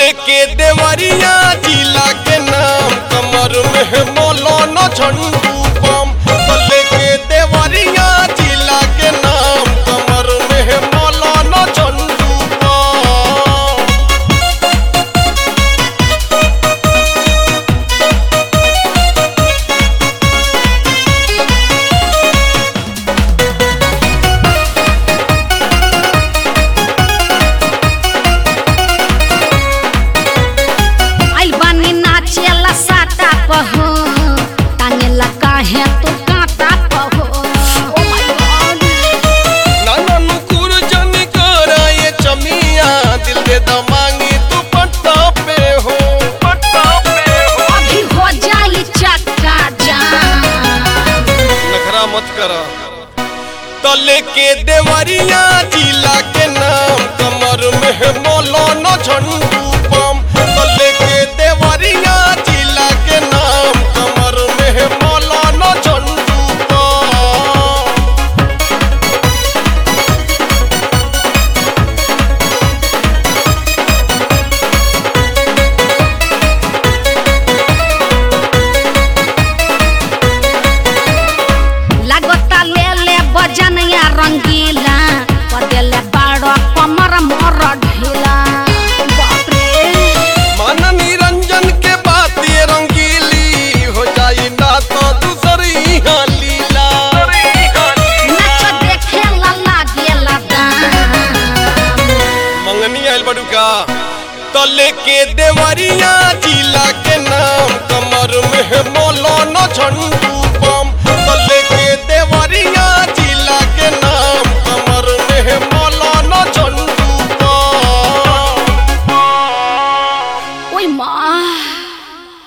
तले के देवरिया जिला के नाम कमर में मौलाना झंडू बम तले के देवरिया जिला के नाम कमर में मौलाना झंडू बम आइल बानी नाचेला साटा पहो टांगेला काहे तू काटा पहो ओ माय गॉड नाना नुकुर जनी करा ये चमिया दिल दे दमांगी तू पट्टा पे हो पट्टा पे हो अभी हो जाई चक्का जाम नखरा मत करा तले के देवरिया जिला के नाम कमर में मौलाना झंडू बम तले के देवरिया जिला के नाम कमर में मौलाना झंडू बम लागता ले ले बजनिया रंगीला पदेले बाड़ो कमर मोर ढीला बाप रे मन निरंजन के बात ये रंगीली हो जाई ना तो दूसरी यहाँ लीला नाच देखे ला लागेला दाम मंगनी आयल बड़ुका तले के देवरिया जिला के नाम कमर में मौलाना झंडू